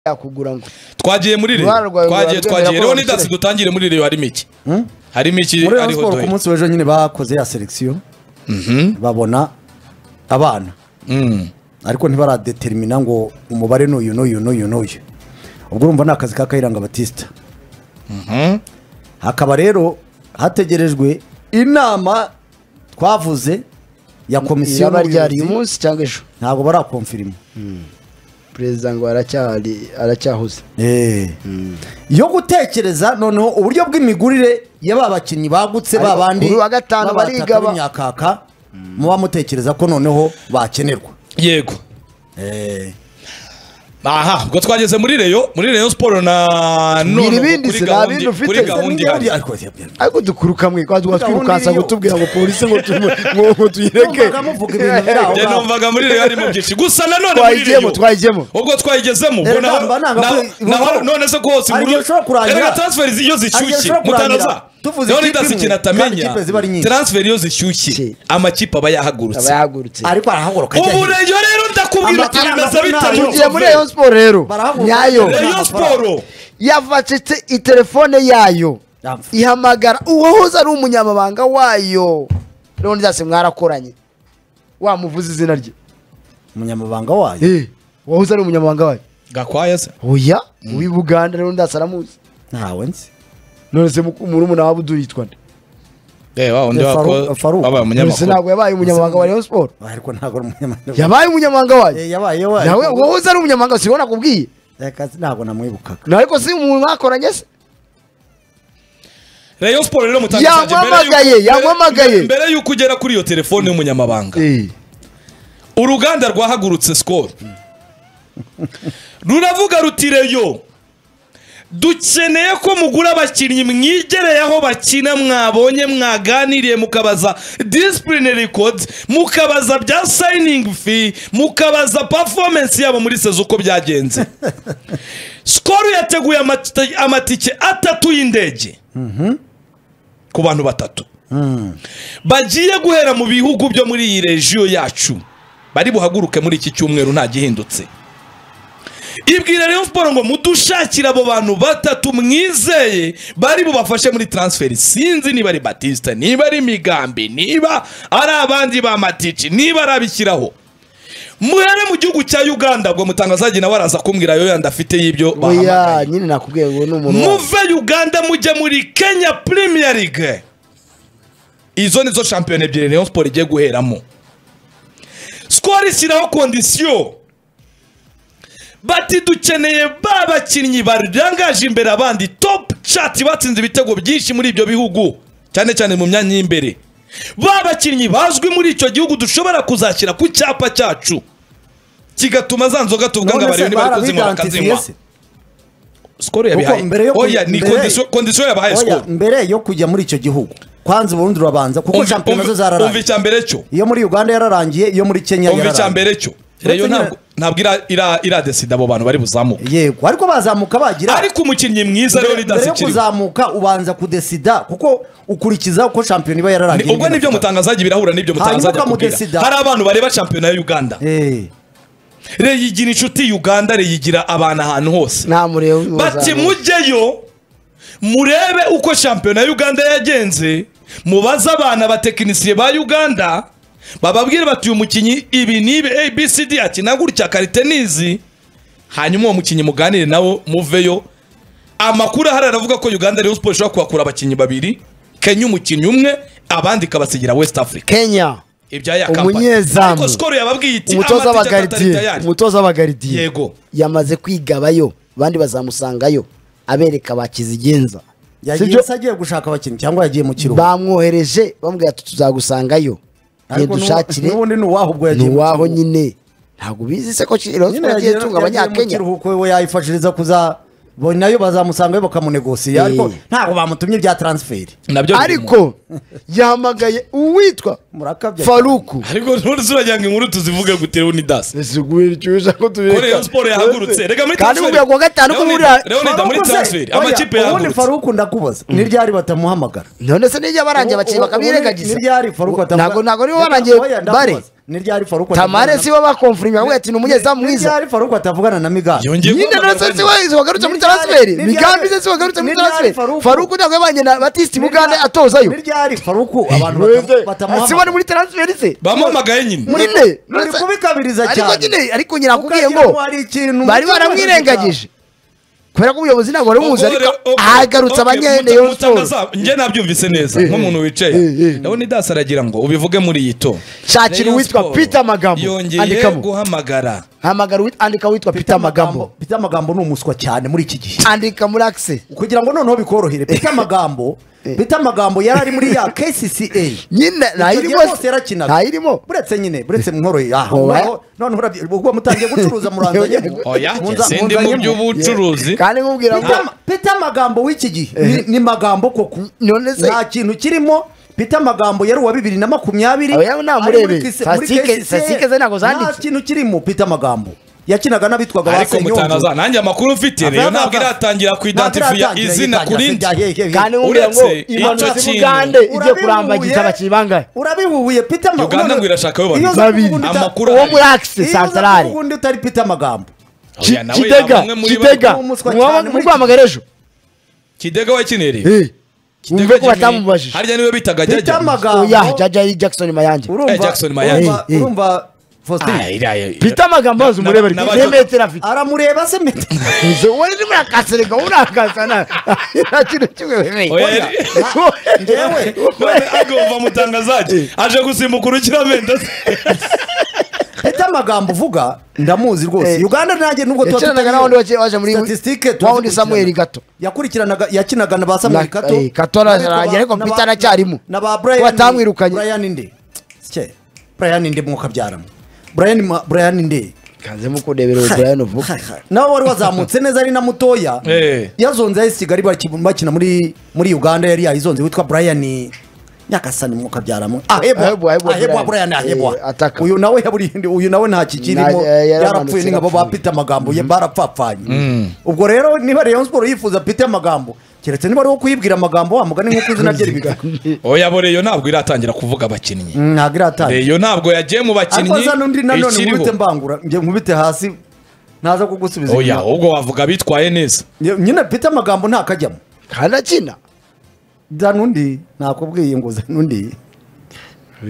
yakugura ngo twagiye muri reyo Uruhare rwawe rurarwemera twagiye twagiye ko reyo ni bakire. datsi dutangire muri reyo harimo iki harimo iki muri Rayon ariho Sport ku duhita munsi w'ejo nyine bakoze ya selekisiyo babona abana ariko ntibaradeterimina ngo umubare ni uyu n'uyu n'uyu n'uyu ubwo urumva ni akazi ka kayiranga batisita hakaba rero hategerejwe inama twavuze ya komisiyo yaba ryari uyu n'ubuyobozi. munsi cyangwa ejo ntabwo barakomfirima perezida ngo aracyari aracyahuze Eh. yo gutekereza noneho uburyo bw'imigurire ya ba bakinnyi bagutse ba Ariko bandi kuri uwa gatanu ba batatu bariga ba- b'imyakaka muba mutekereza ko noneho bakenerwa yego Eh. aha ubwo twageze muri reyo muri reyo siporo na Mbwira none ubu ibindi kuri si, nta gahunda bindi ufite. kuri gahunda ihari Ariko- ariko dukuruka mwe kwa Gahunda twatwirukansa iriyo. kutubwira ngo polisi ngo tumu- ngo- ngo tuyireke Numvaga muvuga ibintu biri aho. njye numvaga muri reyo harimo byinshi gusa na none muri twayigiyemo reyo twayigiyemo ubwo twayigezemo ubwo Rero naho- ndumva nanga naho- ko- naho- none se ko hose Hari inkuru- igihe ushobora kurangira- Erega transfer iyo Hari igihe zishyushye ushobora kurangira mutanaza tuvuze rero ni ikipe dasi imwe, ikintu kandi atamenya ikipe ziba ari nyinshi. transfer iyo zishyushye Si. amakipe aba yahagurutse aba yahagurutse ariko arahaguruka ajya ubu hirya. reyo rero ndakubwira ati Amafaranga bimeze bitari makumyabiri. tugiye muri rayon sport rero Barahaguruka. nyayo Rayon reyo siporo yavacitse itelefone yayo Yamfa. ihamagara uwahoze ari umunyamabanga wayo rero zase mwarakoranye wamuvuze izina rye umunyamabanga wayo Eh, uwahoze ari umunyamabanga wayo gakwaya se oya uw'i buganda rero ndase aramuzi ntawe nzi none se murumuna wa budu yitwa nde reba undi Eh, Faru- wako- Faru. wabaye none se umunyamakuru ntabwo yabaye umunyamabanga wa rayon sport ariko ntabwo ari umunyamabanga yabaye umunyamabanga wayo Eh, yabaye nawe wayo uwahoze ari umunyamabanga si wowe nakubwiye Akazi ntabwo namwibukaga nawe ko si umuntu mwakoranye se reyo siporo rero mutangiye Yampamagaye, yampamagaye. mbere y'uko ugera kuri iyo telefone y'umunyamabanga Eh. uruganda rwahagurutse sikoro ruravuga ruti reyo dukeneye ko mugura abakinnyi mwigereye aho bakina mwabonye mwaganiriye mukabaza disipurine rekodi mukabaza bya sayiningi fi mukabaza pafomensi yabo muri sezo uko byagenze sikoro yateguye amati- amatike atatu y'indege ku bantu batatu bagiye guhera mu bihugu byo muri iyi rejiyo yacu bari buhaguruke muri iki cyumweru nta gihindutse ibwira rero siporo ngo mudushakire abo bantu batatu mwizeye bari bubafashe muri transferi sinzi niba ari batisita niba ari migambi niba ari abandi ba matici niba arabishyiraho muhere mu gihugu cya uganda ubwo mutangazaji nawe araza kumbwira yo yandi afite y'ibyo oya bahamagaye nyine nakubwiye ngo ni umuntu wayo. muve uganda mujye muri kenya premier league izo nizo shampiyona ebyiri rayon sport igiye guheramo skol ishyiraho kondisiyo bati dukeneye ba bakinnyi barangaje imbere abandi top chat batsinze ibitego byinshi muri ibyo bihugu cyane cyane mu myanya y'imbere ba bakinnyi bazwi muri icyo gihugu dushobora kuzashyira ku cyapa cyacu kigatuma za nzoga tuvuga ngo None se abareba niba ari kuzinywa barabidentifiye bakazinywa se? sikoro Kuko yabihaye mbere yo oya ku- ni mbere- kondisiyo kondisiyo yabahaye Oya, sikoro mbere yo kujya muri icyo gihugu kwanza ubundi urabanza kuko Umva- shampiyona zo umva- umva zararangiye icya mbere cyo iyo muri uganda yararangiye iyo muri kenya umva icya yararangiye mbere cyo reyo Uretse ntabwo ntabwo ira- ira- iradesida abo bantu bari buzamuke yego ariko bazamuka bagira ariko umukinnyi mwiza rero mbere ni mbere dasi yo kiriho kuzamuka ubanza kudesida kuko ukurikiza uko shampiyona iba Ni- yararangiye ubwo nibyo mutangazaji birahura n'ibyo mutangazaji Hanyuma akubwira ukamudesida. hari abantu bareba shampiyona ya uganda Eh, reyo igira inshuti uganda reyo igira abantu ahantu hose nta mureba bati mujyeyo murebe uko shampiyona ya uganda yagenze mubaze abana batekinisiye ba uganda bababwire bati uyu mukinnyi ibi n'ibi abcd akina gutya karitenizi hanyuma uwo mukinnyi muganire nawo muveyo amakuru ahari aravuga ko uganda rayon sport ishobora kuhakura abakinnyi babiri kenya umukinnyi umwe abandi ikabasigira west africa kenya ibya ya Umunyezamu. ariko skoro yababwiye iti umutoza amatike atari w'abagaridiye tayari. umutoza w'abagaridiye yego yamaze kwigabayo abandi bazamusangayo abereka bakizigenza yagiye sibyo se agiye gushaka abakinnyi cyangwa yagiye mu kiruhuko bamwohereje bamubwira ati tuzagusangayo Ariko nu- ntidushakire n'ubundi ni uwaho ubwo yagiye mu ntiwaho kiruhuko. nyine ntabwo bizi se ko Nyine kirozwa agiye yagiye- tunga yagiye mu abanyakenya kiruhuko we yayifashiriza kuza bo nayo bazamusangayo bakamunegosiya ariko Eh. ntabwo bamutumye bya transferi nabyo biri mu- ariko yahamagaye uwitwa murakabya faruku ariko ntuzi uragira ngo inkuru tuzivuge gute rero ni dasi ziguhira icyuza ko ko Rayon Sport yahagurutse rega muri kandi transfer mubwira ku wa gatanu ko Leonid- murira Leonid muri Faruku se, transfer oya, amakipe ubundi yahagurutse faruku ndakubaza ni ryari batamuhamagara none se nijya barangiye Ubu- abakinnyi ubu- ubu ni- bakabirengagiza ni ryari Faruku atavuga- ntabwo ntabwo nibo Reka, barangiye oya, ndakubaza. bare ni ryari faruko tamare sibo bakomfuringa ahubwo ati ni umunyezamu Ni mwiza ryari faruko atavugana na migambi Yongeye nyine guhamagara nose abavandimwe. siwe ziwagarutse muri transferi migambi ze ziwagarutse muri transferi faruku ntabwo yabanye na batiste bugande atozayo ni ryari faruko abantu batamu- sibo ni batamuhamagara muri transferi se bamuhamagaye nyine muri ne Uri kubikabiriza ariko cyane. nyine ariko nyine akubwiye Ukagira ngo ngo hari ikintu bari umutima baramwirengagije kubera ko ubuyobozi ntabwo bari bumuzi ariko Ubwo rero- hagarutse ubwo- abanyene muta- yo mutanga za- njye nabyumvise neza nk'umuntu wicaye eh, eh. ndabona idasi aragira ngo ubivuge muri iyi to Shakira Rayon uwitwa Sport Peter Magambo. yongeye Andikamo. guhamagara hamagara uwit- andika witwa Peter peter amagambo Peter amagambo ni umuswa cyane muri iki gihe andika muri akise kugira ngo noneho bikorohere Peter amagambo Peter amagambo yari ari muri ya KCCA nyine Icyo gihe ntayirimo bose yarakinaga. ntayirimo buretse nyine buretse mworoye aha Oya. noneho noneho urabye ubwo mutangiye gucuruza muranzanyemo oya Munza- se ndi mu munzanyemo. by'ubucuruzi kandi nkubwira ngo Peter ama- Peter amagambo w'iki gihe ni- ni magambo koko none se nta kintu kirimo Peter amagambo yari uwa bibiri na makumyabiri Oya, namurebe. ari muri kise- muri Statistike- KCCA. statistike ze ntabwo nta zanditse. kintu kirimo Peter amagambo yakinaga n'abitwaga ba ariko Senyonjo. mutanaza nanjye amakuru mfite rero ntabwo iratangira kuidentifya Ntabwo izina iratangira, kuri iratangira, njye iratangira. kandi nkubwira ngo uretse impanuro icyo z'ubugande kintu. igiye kurambagiza Urabihuye? abakinnyi bangahe urabihubuye Peter amagambo Uganda ngo irashaka ayo Iyo babiri. uza Babiri. kuvuga undi uta- Amakuru uwo ahari. muri akise iyo uza santarari kuvuga undi utari Peter amagambo Ki- Oya, nawe kitega bamwe muri bo- kitega ni umuswa muba- cyane muri muguhamagara ejo kidega wakinere Eh, Kidega wumve ko Jimmy, batamubajije harya niwe bitaga Peter jajya amagambo oya jaja jackson mayange Eh, Jackson Mayanja. urumva Eh, eh. urumva Faustin peter amagambo maze na- umurebe na- ariko na- nemetero afite aramureba se Peter wowe urimo urakasereka wowe urakasana nta kintu kimwe wemeye Oya, Njyewe, none agomba mutangazaje aje gusimbuka urukiramende Peter amagambo uvuga ndamuzi rwose Eh. uganda nanjye nubwo tuba yakinanaga tutariyo. n'abandi waje- waje muri Statistique tuzi wawundi gukurikirana. samuel gato yakurikiranaga yakinaga na ba samuel Na- kato eh, Kato ararangira, ariko na ba- Peter aracyarimo. na ba brian Batamwirukanye. brian nde Sike, brian nde mwuka byaramo brian Ma- brian nde kanze mukurebera uburayano vuba nawe wari wazamutse neza ari na mutoya Eh. yazonze ahise kigali baki- bakina muri muri uganda yari yayizonze witwa brian nyakasani mwuka byaramo Ahebwa, ahebwa ahebwa ahebwa Brian. brian ahebwa Eh, ataka. uyu nawe yaburi uyu nawe nta kikirimo Na- eh, yaramanutse, yarapfuye ni nk'abo ba yarapfuye. Peter amagambo ye barapfapfanye ubwo rero niba Rayon Sport yifuza Peter amagambo keretse niba ari uwo kuyibwira amagambo wa mugani nk'uko izina rye ribivuga oya bo reyo ntabwo iratangira kuvuga abakinnyi ntabwo iratanga reyo ntabwo yagiye mu ariko bakinnyi za n'undi nanone nkubite ikiriho mbangura njye nkubite hasi ntaza kugusubiza oya inyuma. ahubwo wavuga bitwaye neza nyine Peter amagambo ntakajyamo kandi akina za n'undi nakubwiye ngo za n'undi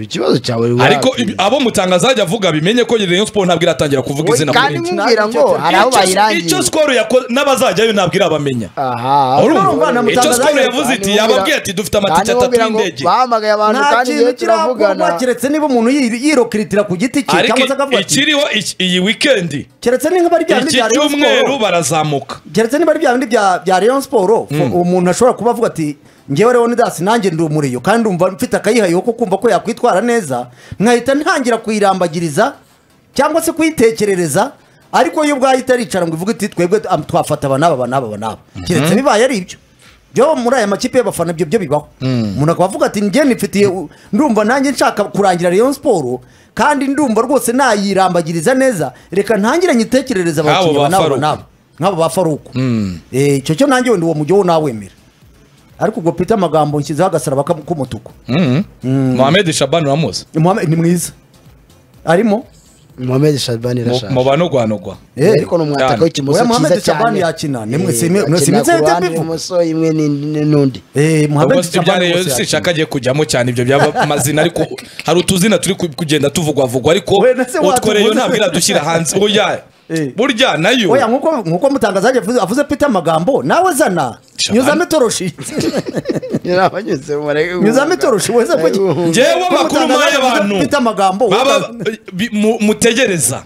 ikibazo cyawe ariko ibi- abo mutangazaje avuga bimenye ko Rayon Sport ntabwo iratangira kuvuga izina kandi kuri njye. nkubwira ngo hari aho Icyo- icyo bayirangiye skoro yakoze n'abazajyayo ntabwo irabamenya aha urumva urumva, namutangazaje. icyo skoro yavuze iti yababwiye ati dufite amatike atatu y'indege bahamagaye abantu nta kandi iyo kintu turavugana kirakorwa keretse niba umuntu yi- yirokiritira ku giti cye ariko cyangwa se akavuga ati ikiriho iki- iyi wikendi keretse niba ari bya bindi iki bya Rayon cyumweru Sport barazamuka keretse niba ari bya bindi bya bya Rayon Sport umuntu ashobora kuba avuga ati ngewe rero nidasi nanjye ndi umuriyo kandi umva mfite akayihayeho ko kumva ko yakwitwara neza nkahita ntangira kuyirambagiriza cyangwa se kuyitekerereza ariko yo ubwayo itaricara ngo ivuge iti twebwe am- twafata aba n'aba aba n'aba aba n'aba keretse bibaye ari ibyo byo muri aya makipe y'abafana ibyo byo bibaho umuntu akaba avuga ati njye nifitiye u- ndumva nanjye nshaka kurangira Rayon Sport kandi ndumva rwose nayirambagiriza neza reka ntangire nyitekerereza Nk'abo abakinnyi ba aba n'aba Faruku. n'aba nk'abo ba faruku Eh, icyo cyo nanjye wenda uwo mujyi wo nawemera ariko ubwo pita amagambo nshyizeho agasaraba kam- k'umutuku Mhm. Mohamed Shaban uramuzi Mohamed ni mwiza arimo mohamed shabani irashaje mubanogwanogwa Eh, ariko ni umwataka w'ikimoso Oya, Mohamed cyiza cyane Shabani yakina. Ni mwe- Eh, si mwe- mwe- si akina mwe- ku ruhande mwe- rw'ibumoso imwe ni- ni- n'undi Eh, Mohamed ubwo si ibya Shabani reyo rwose sinshaka yakina. agiye kujyamo cyane ibyo byaba amazina ariko hari utuzina turi ku- kugenda tuvugwavugwa ariko We, na se utwo reyo watuvuze. ntabwo iradushyira hanze oya Eh. burya nayo Oya, nkuko nkuko mutangazaje avuze- avuze pita amagambo nawe zana Shabani. nyuzamo itoroshi nyuzamo itoroshi wese avuge. Njyewe Nkuko amakuru mutangazaje mpaye avuze abantu. Peter amagambo baba bi- mu- mutegereza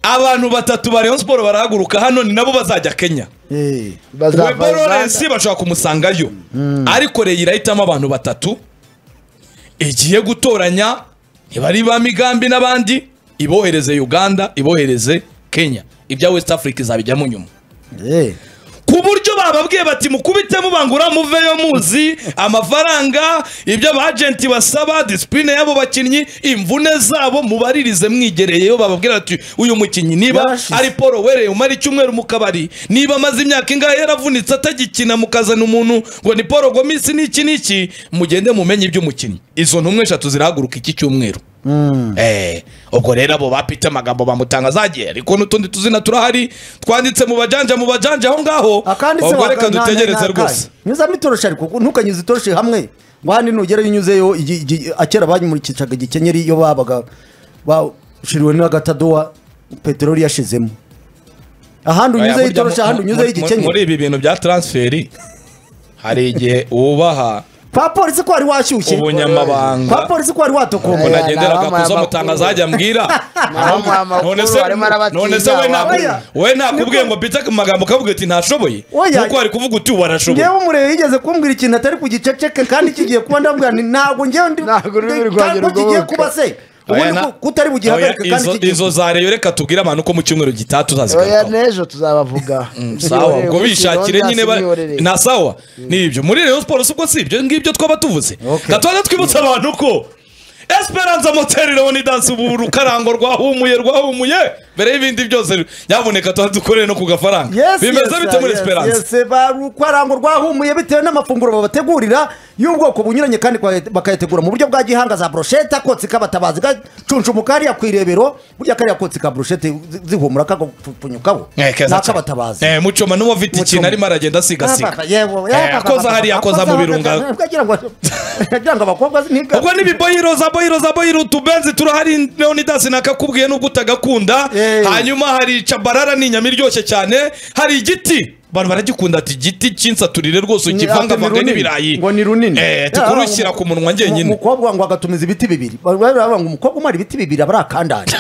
abantu batatu ba Rayon Sport barahaguruka hano ni nabo bazajya Kenya Eh, Webo Lawrence bashobora kumusangayo ariko Reyo irahitamo abantu batatu igiye gutoranya ntibari ba migambi n'abandi ibohereze Uganda ibohereze Kenya ibya West Africa izabijyamo nyuma eh. ku buryo bababwiye bati mukubite mubangura muveyo muzi amafaranga ibyo abajenti basaba disipurine y'abo bakinnyi imvune zabo mubaririze mwigereyeyo bababwira bati uyu mukinnyi niba Yarashize. ari paul wereye umara icyumweru mu kabari niba amaze imyaka ingahe yaravunitse atagikina mukazana umuntu ngo ni paul gomisi n'iki n'iki mugende mumenye iby'umukinnyi izo ntumwe eshatu zirahaguruka iki cyumweru Eh, ubwo rero abo bapite amagambo bamutangazagiye ariko n'utundi tuzina turahari twanditse mu bajanja mu bajanja aho ngaho akanditse ubwo reka dutegereze rwose nyuzamo itoroshi ariko ntukanyuze itoroshi hamwe ngo hano nugera unyuzeyo igi- igi- akera banyimurikicaga igikenyeri iyo babaga bashiriwe n'agatadowa peteroli yashizemo ahandi Oya, unyuzeho burya mu- itoroshi ahandi mu- unyuzeho mu- muri igikenyeri ibi bintu bya transferi hari igihe wubaha kwa polisi ko wari washyushye ubunyamabanga kwa polisi ko wari umuntu Oya, watokombora agenderaga nabamuha kuzo amakuru. mutangazaje ambwira Nabamuha amakuru, none se barimo arabatiza, none se we nta- oya. we nakubwiye ngo mpite ku magambo ukavuga ati ntashoboye Oya. kuko ari kuvuga uti warashoboye ngewe umurebe yigeze kumbwira ikintu atari kugiceceke kandi kigiye kuba ndabwira nti ntabwo ngewe ndi Ntabwo ururimi ndi- rwanjye ntabwo kigiye rugoboka. kuba se Oya, ubundi na- ko- ko utari bugihagarike Oya, kandi izo- kigiye izo za reyo reka tubwire abantu ko mu cyumweru gitaha oya tuzazigarukaho n'ejo tuzabavuga sawa ubwo bishakire nyine ba- na na sawa nibyo muri rayon sports ubwo si ibyo ngibyo twaba tuvuze Okay. gatoya twibutsa abantu ko esperanza moteri leonidas ubu rukarango rwahumuye rwahumuye mbere y'ibindi byose nyabuneka tuba dukorere no ku gafaranga Yes, bimeze yes, bite muri yes, esperanza yes, ba- Rukwarango rwahumuye bitewe n'amafunguro babategurira y'ubwoko bunyuranye kandi kwa- bakayategura mu buryo bwa gihanga za broshete akotsi kabatabazi gacuncumu kariya ku irebero burya kariya kotsi ka broshete zi- zihumura kagapfunyukaho Eh, keza cyane. n'akabatabazi Eh, mucoma n'uwo afite ikintu Mucoma. arimo aragenda asigasira Eh, akoza hariya, akoza mu birunga. kugira ngo abakobwa ntiga- ubwo n'ibiboyiro za boyiro za boyiro utubenzi turahari leonidas nakakubwiye nubwo utagakunda Eh. hanyuma hari cabarara ni inyama iryoshye cyane hari igiti abantu baragikunda ati igiti cy'insaturire rwose ukivangavanga n'ibirayi ngo ni runini Eh, ati kurushyira ku munwa Mu- njyenyine umukobwa ngo agatumiza ibiti bibiri bavuga ngo umukobwa umara ibiti bibiri aba ari akandari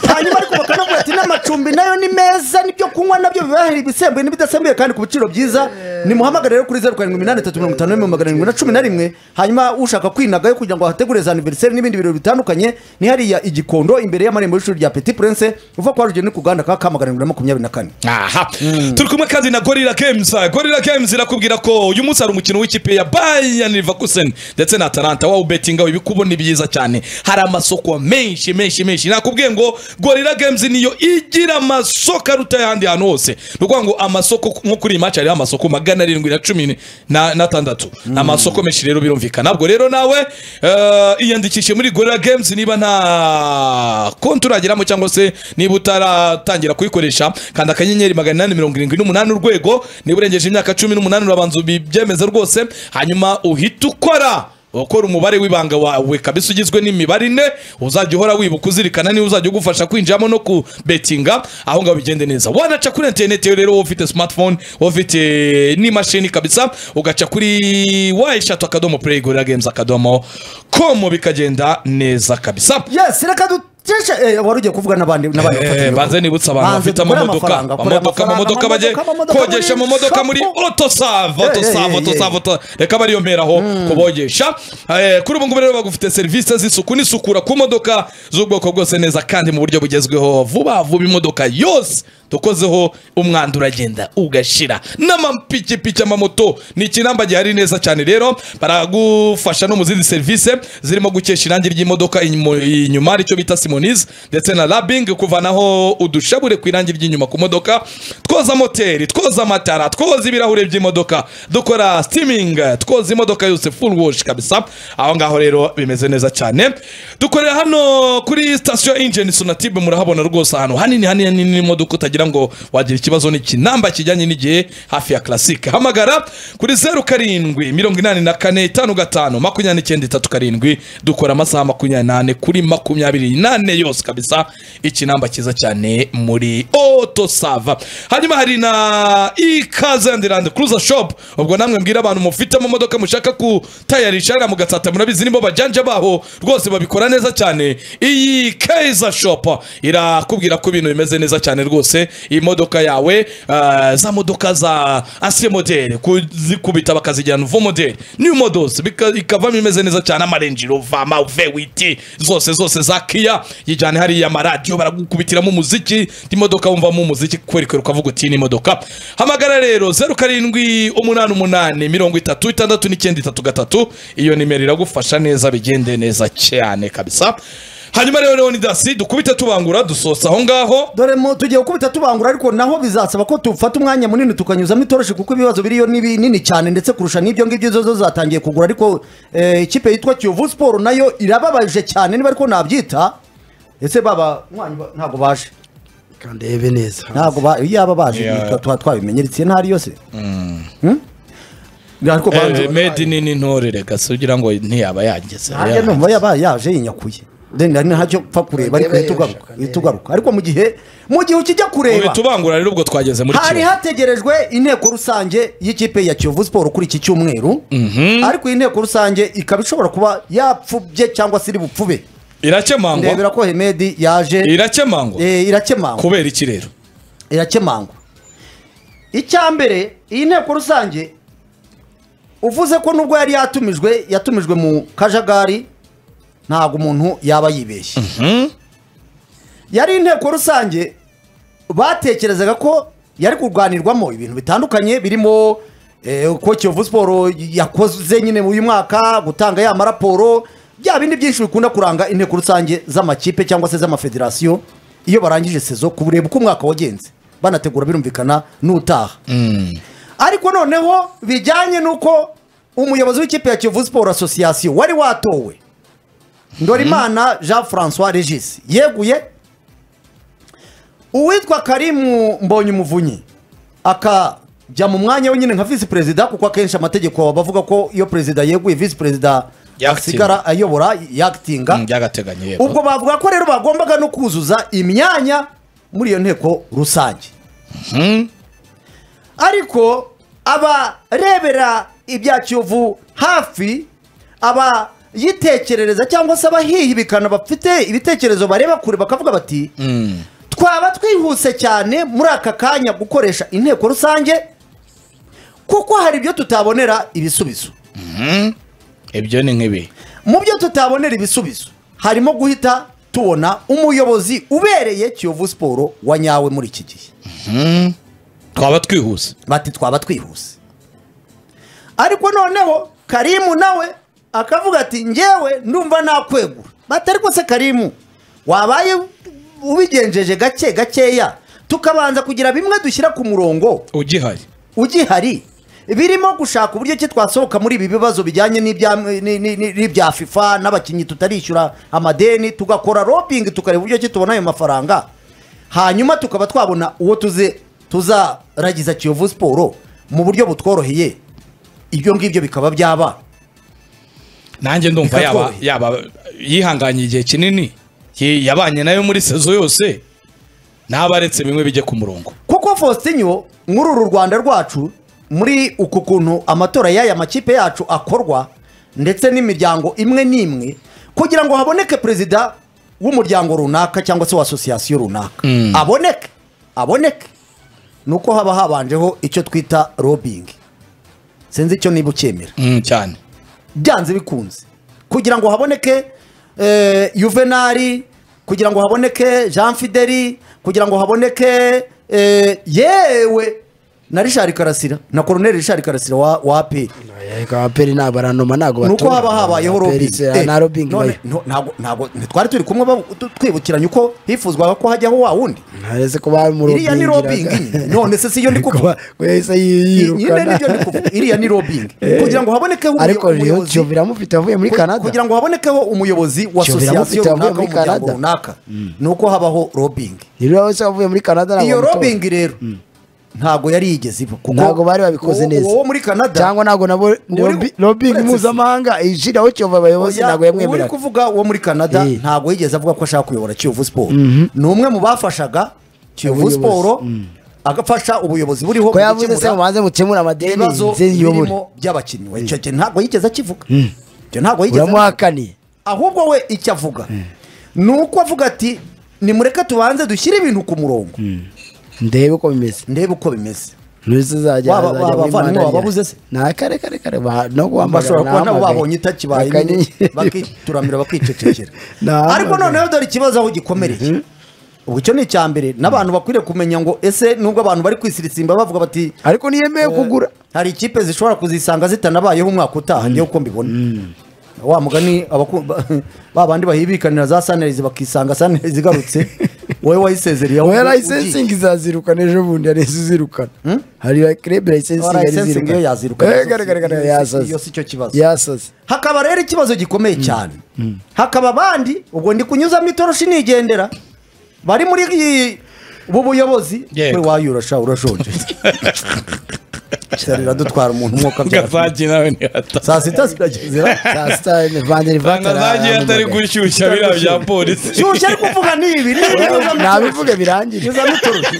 hanyuma ariko bakanabwira ati n'amacumbi nayo ni meza n'ibyo kunywa nabyo bibahera ibisembuye n'ibidasembuye kandi ku biciro byiza nimuhamagare rero kuri zeru karindwi iminani itatu mirongo itanu n'ibihumbi magana arindwi na cumi na rimwe hanyuma ushaka kwinagayo kugira ngo ahategure za aniveriseri n'ibindi birori bitandukanye ni hariya igikondo imbere y'amarembo y'ishuri rya petit prince uva kwa rugendo ku gahanda ka ka magana arindwi na makumyabiri na kane aha turi kumwe kandi na gorira games gorira games irakubwira ko uyu munsi hari umukino w'ikipe ya bayern leverkusen ndetse na talanta wawe ubetinga ibikubona byiza cyane hari amasoko menshi menshi menshi nakubwiye ngo gorira games niyo igira amasoko aruta ayandi hantu hose ni ukuvuga ngo amasoko nko kuri iyi match hariho amasoko magana arindwi na cumi na- n'atandatu ni amasoko menshi rero birumvikana ntabwo rero nawe eh, iyandikishe muri gorira games niba nta konti urageramo cyangwa se niba utaratangira kuyikoresha kanda akanyenyeri magana inani mirongo irindwi n'umunani urwego niba urengeje imyaka cumi n'umunani urabanza ubyemeze rwose hanyuma uhita ukora ukora umubare w'ibanga wawe kabisa ugizwe n'imibare ine uzajya uhora wibuka uzirikana niba uzajya ugufasha kwinjiramo no kubetinga aho ngaho bigende neza wanaca kuri interineti rero wowe ufite smartphone wowe ufite n'imashini kabisa ugaca kuri wa eshatu akadomo play gorira games akadomo komo bikagenda neza kabisa yes reka duteshe eh, wari ugiye kuvuga n'abandi n'abandi Eh, banze nibutse abantu Banze bafite dukore amamodoka amafaranga, dukore amamodoka amamodoka amafaranga, bajye amamodoka, kogesha amamodoka amamodoka muri muri otosave Eh, eh, otosave eh, otosave oto- reka bariyomeraho kubogesha Eh, kuri ubu ngubu rero bagufite serivisi z'isuku n'isukura ku modoka z'ubwoko bwose neza kandi mu buryo bugezweho vuba vuba imodoka yose dukozeho umwanda uragenda ugashira n'amapikipiki amamoto ni ikinamba gihari neza cyane rero baragufasha no mu zindi serivisi zirimo gukesha irangi ry'imodoka inyuma- inyuma aricyo bita simonize ndetse na labing kuvanaho udushabure ku irangi ry'inyuma ku modoka twoza moteri twoza amatara twoza ibirahure by'imodoka dukora steaming twoza imodoka yose full wash kabisa aho ngaho rero bimeze neza cyane dukorera hano kuri station engine sonatube murahabona rwose ahantu hanini hanini hanini n'imodoka utagira ngo wagira ikibazo n'ikinamba kijyanye n'igihe hafi ya classic hamagara kuri zeru karindwi mirongo inani na kane itanu gatanu makumyabiri n'icyenda itatu karindwi dukora amasaha makumyabiri n'ane kuri makumyabiri n'ane yose kabisa ikinamba cyiza cyane muri otosava hanyuma hari na ikaze and land cruiser shop ubwo namwe mbwira abantu mufite amamodoka mushaka gutayarisha hariya mugatsata murabizi nibo bajanja baho rwose babikora neza cyane iyi keza shop irakubwira ko ibintu bimeze neza cyane rwose iyi modoka yawe ah, za modoka za ansiye modere kuzikubita bakazijyana uvo modere new models bika- ikavamo imeze neza cyane amarenji rova amave witi zose zose za kiya yijyane hariya amaradiyo baragukubitiramo umuziki imodoka wumvamo umuziki kwerekera ukavuga uti ni imodoka hamagara rero zeru karindwi umunani umunani mirongo itatu itandatu n'icyenda itatu gatatu iyo nimero iragufasha neza bigende neza cyane kabisa hanyuma rero leonidasi dukubite tubangura dusosa aho ngaho dore mu tugiye gukubita tubangura ariko naho bizasaba ko dufata umwanya munini tukanyuzamo itoroshi kuko ibibazo biriyo ni binini cyane ndetse kurusha n'ibyo ngibyo zo zo zatangiye kugura ariko eh, ikipe yitwa kiyovu siporo nayo irababaje cyane niba ariko nabyita ese baba mwanyi ba- ntabwo baje kandebe neza ntabwo ba- iyo yaba baje Yeah. tuba- tuba twabimenyeretsiye ntari yose Hmm? ariko banze- medi nini ntorere gasi ugira ngo ntiyaba yageze nanjye numva yaba yaje yinyakuye Then hari ntacyo pfa kureba ariko Ndebe uhita ugaruka yaje, uhita ugaruka ariko mu gihe mu gihe ukijya kureba tubangura rero ubwo twageze muri hari kiyovu hategerejwe inteko rusange y'ikipe ya kiyovu siporo kuri iki cyumweru ariko iyi nteko rusange ikaba ishobora kuba yapfubye cyangwa se iri bupfube irakemangwa ndebera ko hemedi yaje irakemangwa eh, irakemangwa kubera iki rero irakemangwa icya mbere iyi nteko rusange uvuze ko nubwo yari yatumijwe yatumijwe mu kajagari ntabwo umuntu yaba yibeshye yari inteko rusange batekerezaga ko yari kurwanirwamo ibintu bitandukanye birimo eh, ko kiyovu siporo yakoze nyine uyu mwaka gutanga ya maraporo bya bindi byinshi bikunda kuranga inteko rusange z'amakipe cyangwa se z'amafederasiyo iyo barangije sezo kureba uko umwaka wagenze banategura birumvikana n'utaha ariko noneho bijyanye n'uko umuyobozi w'ikipe ya kiyovu siporo asosiyasiyo wari watowe ndorimana jean francois regis yeguye uwitwa karimu mbonye umuvunyi akajya mu mwanya we nyine nka visi perezida kuko akenshi amategeko bavuga ko iyo perezida yeguye visi perezida Yakitinga. asigara ayobora yakitinga byagateganyo yego ubwo bavuga ko rero bagombaga no kuzuza imyanya muri iyo nteko rusange ariko abarebera ibya kiyovu hafi abayitekerereza cyangwa se abahihibikana bafite ibitekerezo bareba kure bakavuga bati Mm. twaba twihuse cyane muri aka kanya gukoresha inteko rusange kuko hari ibyo tutabonera ibisubizo ibyo ni nk'ibi mu byo tutabonera ibisubizo harimo guhita tubona umuyobozi ubereye kiyovu siporo wa nyawe muri iki gihe twaba twihuse bati twaba twihuse ariko noneho karimu nawe akavuga ati njyewe ndumva nakwegura bati ariko se karimu wabaye ubigenjeje gake gakeya tukabanza kugira bimwe dushyira ku murongo ugihari ugihari birimo gushaka uburyo ki twasohoka muri ibi bibazo bijyanye n'ibya ni- ni- ni- n'ibya fifa n'abakinnyi tutarishyura amadeni tugakora robingi tukareba uburyo ki tubona ayo mafaranga hanyuma tukaba twabona uwo tuze tuzaragiza kiyovu siporo mu buryo butworoheye ibyo ngibyo bikaba byaba nanjye ndumva Reka yaba tworohe. yaba yihanganye igihe kinini Yi- yabanye nayo muri sezo yose ntabaretse bimwe bijye ku murongo kuko faustinyo muri uru rwanda rwacu muri uku kuntu amatora y'aya makipe yacu akorwa ndetse n'imiryango imwe n'imwe kugira ngo haboneke perezida w'umuryango runaka cyangwa se wa asosiyasiyo runaka aboneke aboneke ni uko haba habanjeho icyo twita robingi sinzi icyo niba ucyemera Mm, cyane byanze bikunze kugira ngo haboneke eh, yuvenali kugira ngo haboneke jean fideli kugira ngo haboneke eh, yewe na richard karasira na koroneri richard karasira wa, wa APR. abaperi ntabwo baranoma ntabwo batora nuko haba habayeho Abaperi robingi se- nta robingi ibayo ntabwo ntitwari turi kumwe babu- tu- twibukiranye uko hifuzwaga ko hajyaho wa wundi ntarese ko bamurobingi iriya ni robingi nyine. none se si yo ndi kuvuga ko yahise nyine yirukana nibyo ndi kuvuga iriya ni robingi Eh. kugira ngo habonekeho umuyo- ariko rero umuyobozi- kiyovu iramufite avuye muri Ku- canada kugira ngo habonekeho umuyobozi wa Kiyovu asosiyasiyo iramufite avuye runaka muri w'umuryango Canada. runaka ni uko habaho robingi rero wese wavuye muri canada ntabwo iyo bamutora. robingi rero ntago yari yigeze iba kuko ntabwo bari babikoze uwo- neza uwo muri canada cyangwa ntabwo nabo Uri- robingi uretse- mpuzamahanga ishyiraho kiyovu abayobozi Oya, ntabwo uri yamwemeraga kuvuga uwo muri canada Eh. ntabwo yigeze avuga ko ashaka kuyobora kiyovu siporo ni umwe mu bafashaga kiyovu Ubuyobozi. siporo agafasha ubuyobozi buriho ko mu yavuze se gukemura mubanze mukemure amadeni ibibazo nze yiyobore birimo by'abakinnyi We, icyo gihe ntabwo yigeze akivuga Icyo ntabwo yigeze abivuga. uramuhakaniye ahubwo we icyo avuga ni uko avuga ati nimureke tubanze dushyire ibintu ku murongo ndebe uko bimeze ndebe uko bimeze nurisi zajya Waba- azajya waba muri abavandimwe Mandalika. bababuze se? nta kare kare kare ba- no bashobora guhamagara kuba nabo nahamagaye. babonye itakibaye Bakanye- nyine bakituramira bakicecekera Nahamagaye. ariko noneho dore ikibazo aho gikomereye ubwo icyo ni icya mbere n'abantu bakwiriye kumenya ngo ese nubwo abantu bari kwisirisimba bavuga bati ariko niyemeye kugura hari ikipe zishobora kuzisanga zitanabayeho umwaka utaha ngewe uko mbibona wa mugani abaku- ba bandi bahibikanira za sanirayizi bakisanga sanirayizi igarutse wowe wayisezereye aho oya ugiye. layisensingi izazirukana ejo bundi yahise izirukana hari kreb Aho layisensingi layisensingi iyo yazirukana iyo si yasaze cyo kibazo yasaze hakaba rero ikibazo gikomeye cyane hakaba abandi ubwo ndi kunyuzamo itoroshi nigendera bari muri iyi- ubu buyobozi Yego. we wayo urasha urashonje cyari radutwara umuntu umwuka byara ngavagi nawe ntihata saa sita ziragezera saa sita vanjeri ngavagi atari gushyushya biriya bya polisi shyushya ari kuvuga nibi nibi nabivuge birangire nyuzamo itoroshi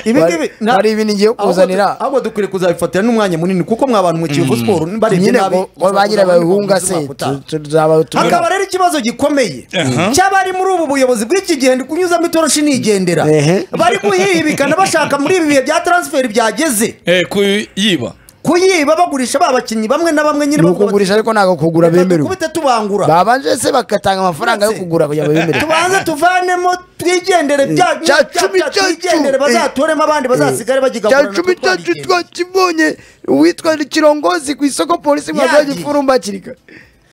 ibi ngibi nta- hari ibintu ngiye ahubwo du- kuzanira ahubwo dukwiriye kuzabifatira n'umwanya munini kuko mwa bantu mu kiyovu siporo barebye nyine nabi ngo ngo bagira babihunga se tu- tu- tuzaba hakaba tumwe rero ikibazo gikomeye Aha. cy'abari muri ubu buyobozi bw'iki gihe ndi kunyuzamo itoroshi nigendera Ehe. bari kuhibikana bashaka muri ibi bihe bya transferi byageze Eh, kuyiba kuyiba bagurisha ba bakinnyi bamwe na bamwe nyine ni bavuga bati, ukugurisha ariko ntabwo kugura bemerewe dukubite tubangura babanje se bagatanga amafaranga yo Ndetse- kugura kugira ngo bemerewe tubanze tuvanemo twigendere bya Eh, cya cumi bya- cyacu, twigendere eh. bazatoremo abandi bazasigare cya bakigagurana cumi cyacu twakibonye uwitwa kirongozi ku isoko polisi mwagerageje Yagiye. furumba hakiri kare